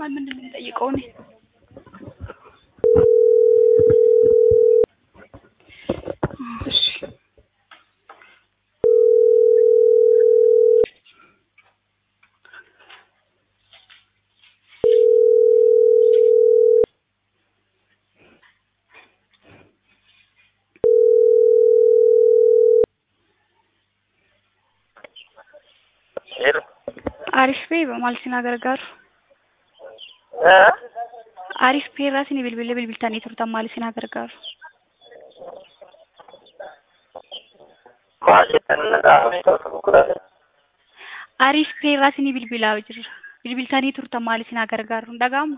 ማን ምንድን ነው የሚጠይቀው? እኔ እሺ Hello. Arif Bey maal isin gargaaru? Eh? Arif Bey irraa isin bilbila bilbiltanii turtan maal isin gargaaru? Maal jettan dhaga'amee ta'u gurgurata. Arif Bey irraa isin bilbilaa jirra. Bilbiltanii turtan maal isin gargaaru? Hin dhaga'amu?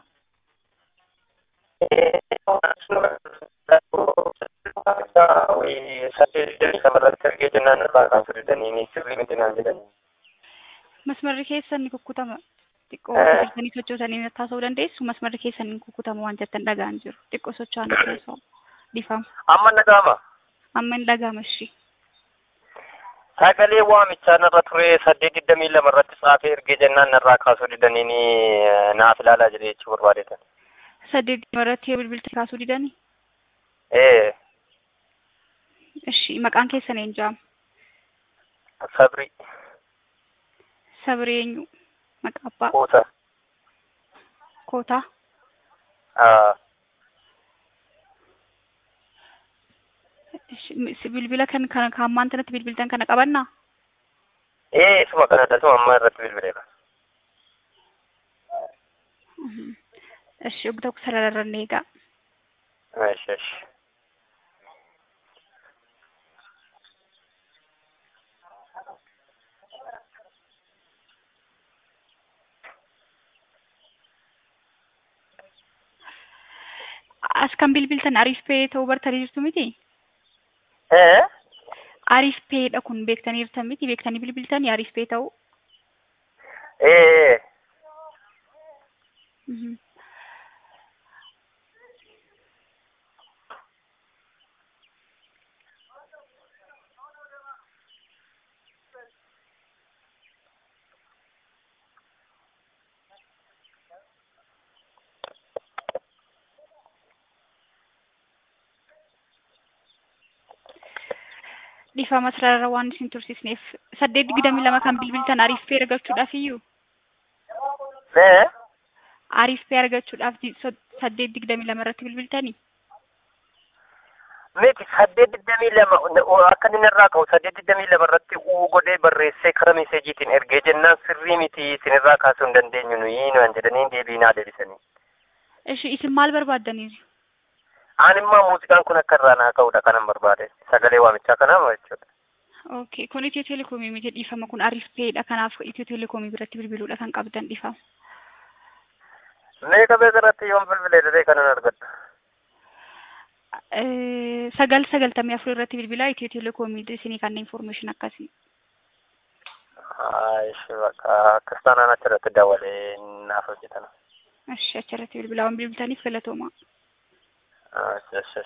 Saddeet shamarratti argee jennaan irraa kan fudhatanii sirrii miti naan jedhan. Masmarri keessan ni kukkutama. Xiqqoo Eh. bilbiltanii sochootanii taasisuu dandeessu. Masmarri keessan ni kukkutama waan jettan dhaga'an jiru. Xiqqoo socho'an keessaa dhifama. Amma dhaga'ama. Amma hin dhaga'ama ishii. Sagalee waamichaa narra ture saddeet digdamii lama irratti tsaafee ergee jennaan narraa kaasuu didanii naaf ilaalaa jedhe jechuu barbaadetan. Saddeet irratti yoo bilbiltanii kaasuu didanii? Ee Ishii maqaan keessan eenyu jedhama? sabri Sabri eenyu? Maqaa abbaa? kuusa. Kootaa? Aa, Ishii- si- Bilbila kan kan kan ammaan tanatti bilbiltan kana qabannaa? Ee isuma kanadha isuma amma irratti bilbileera. Mhm. Ishii ogda sararra ni eegaa. Eesh eesh. As kan bilbiltan Ariif Pee ta'uu bartanii jirtu miti? Ee Ariif Peedha kun beektanii jirtan miti? Beektanii bilbiltanii Ariif Pee ta'uu? ee Mhm. Dhifama sarara waan isin tursiisneef saddeet digdamii lama kan bilbiltan Ariif Pee argachuudhaaf iyyuu ee Ariif Pee argachuudhaaf di- so- saddeet digdamii lama irratti bilbiltanii? miti saddeet digdamii lama akka inni irraa ka'u saddeet digdamii lama irratti uu godhee barreessee kara meeseejiitiin ergee jennaan sirrii miti isin irraa kaasuu hin dandeenyu nuyi naan jedhanii deebii naa deebisanii. Ishii isin maal barbaaddaniiru? Aan immoo muuziqaan kun akka irraa naa ka'udha kanan barbaade sagalee waamichaa kanaama jechuudha. Okay, kun Itiyoo Telekoomii miti dhiifama kun Ariif Peedha kanaaf Itiyoo Telekoomii biratti bilbiluudha kan qabdan dhiifama. Meeqa beeka irratti yoon bilbilee dadee kanan argadha. Eh, sagal sagaltamii afur irratti bilbilaa Itiyoo Telekoomii isinii kanne information akkasii. Aish bakka akkas taanaan achirratti dawalee naaf hojjetana. Achi achirratti bilbilaa waan bilbiltaniif galatoomaa. Ash ash ash.